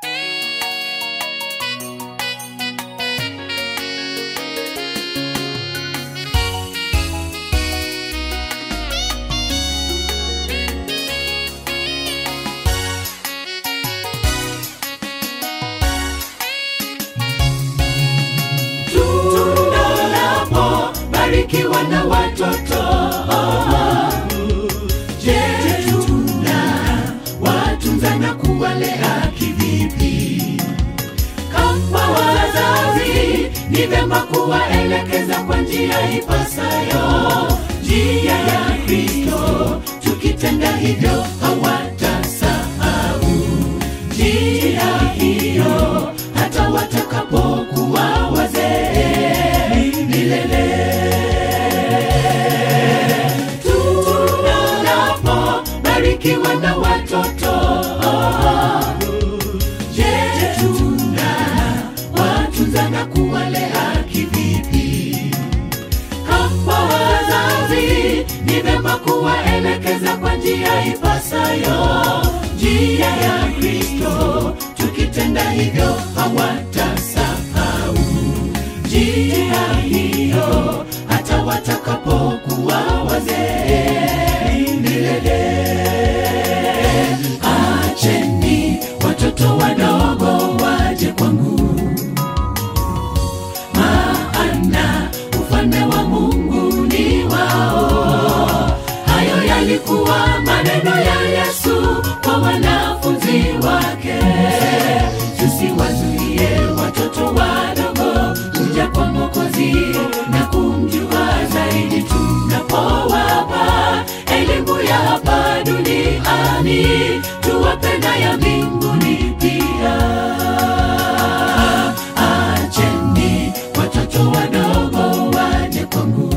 barikiwa na watoto je tuna watunza na kuwalea kivipi kama wazazi ni vema kuwaelekeza kwa njia ipasayo njia ya kristo tukitenda hivyo hawatasahau njia hiyo hata watakapokuwa wazee milele tunapobarikiwa na watoto je tuna watunza na kuwalea kivipi kama wazazi ni vema kuwaelekeza kwa njia ipasayo njia ya kristo tukitenda hivyo hawatasahau njia hiyo hata watakapokuwa wazee milele acheni watoto wadogo waje kwangu maana ufalme wa mungu ni wao hayo yalikuwa maneno ya yesu kwa wanafunzi wake tusiwazuie watoto wadogo kuja kwa mokozi na kumjua zaidi tunapowapa elimu ya hapa duniani tuwapenda ya mbinguni pia acheni watoto wadogo waje kwangu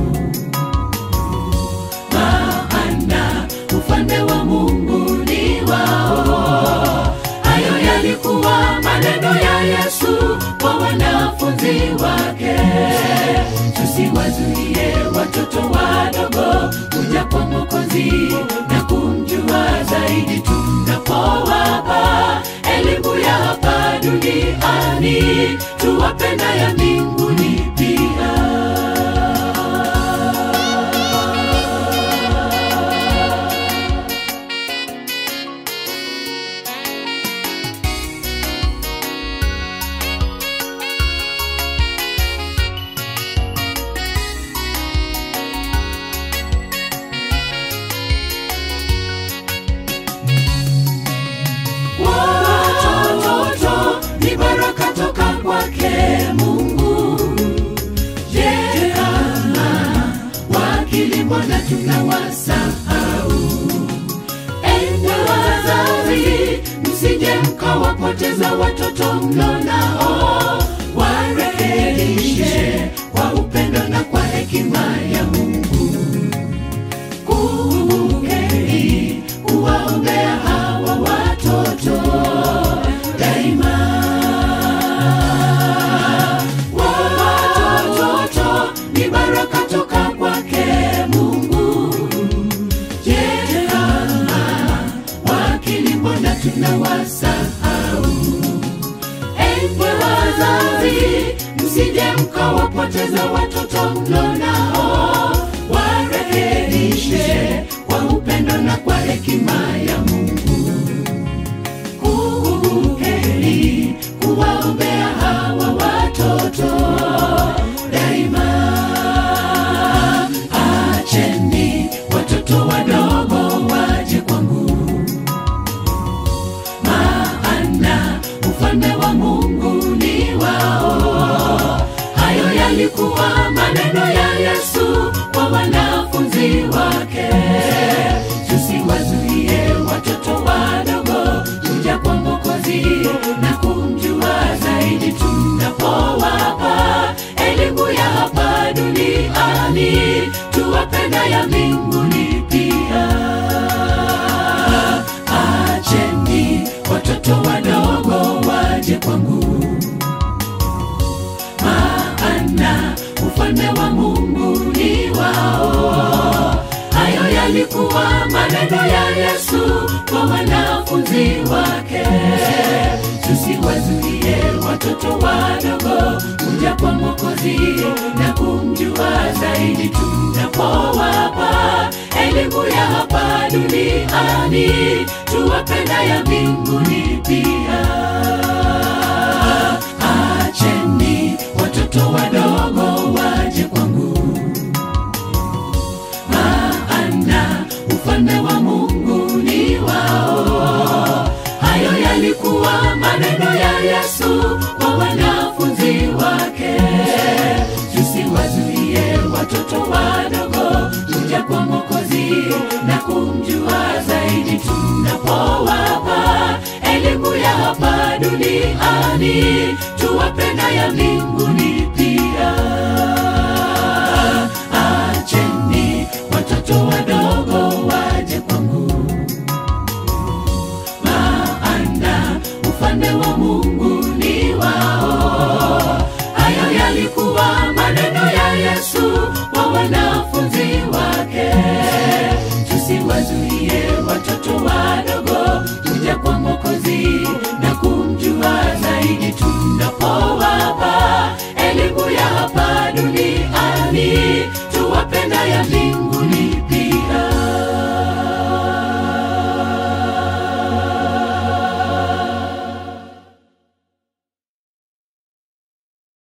maana ufalme wa mungu ni wao hayo yalikuwa maneno ya yesu kwa wanafunzi wake tusiwazuie watoto wadogo kuja kwa mokozi na kumjua zaidi tunapowapa elimu ya hapa duniani tuwapenda ya mbinguni pia watoto ni baraka toka kwake mungu je kama wakilimwa na tunawasahau enye wazazi msije mkawapoteza watoto mlo nao warekebishe kwa upendo na kwa hekima ya mungu kumbukeni kuwaombea hawa watoto daima watoto ni baraka toka kwake mungu je kama wakilimbona tunawasahau enye wazazi msije mkawapoteza watoto mlo nao warekebishe kwa upendo na kwa hekima ya mungu kumbukeni kuwaombea hawa watoto daima acheni watoto wadogo waje kwangu maana ufalme wa mungu ni wao hayo yalikuwa maneno ya yesu kwa wanafunzi wake tusiwazuie watoto wadogo kuja kwa mokozi na kumjua zaidi tunapowapa elimu ya hapa duniani tuwapenda ya mbinguni pia acheni watoto wadogo waje kwangu maana ufalme wa mungu ni wao hayo yalikuwa maneno ya yesu kwa wanafunzi wake tusiwa watoto wadogo kuja kwa Mwokozi na kumjua zaidi tunapowapa elimu ya hapa duniani, tuwapenda ya mbinguni pia. Acheni watoto wadogo waje kwangu, maana ufalme wa Mungu ni wao. Hayo yalikuwa maneno ya Yesu kwa wanafunzi wake. Tusiwazuie watoto wadogo kuja kwa Mwokozi na kumjua zaidi tunapowapa elimu ya hapa duniani, tuwapenda ya mbinguni pia. Acheni watoto wadogo waje kwangu, maana ufalme wa Mungu ni wao. Hayo yalikuwa maneno ya Yesu kwa wanafunzi wake.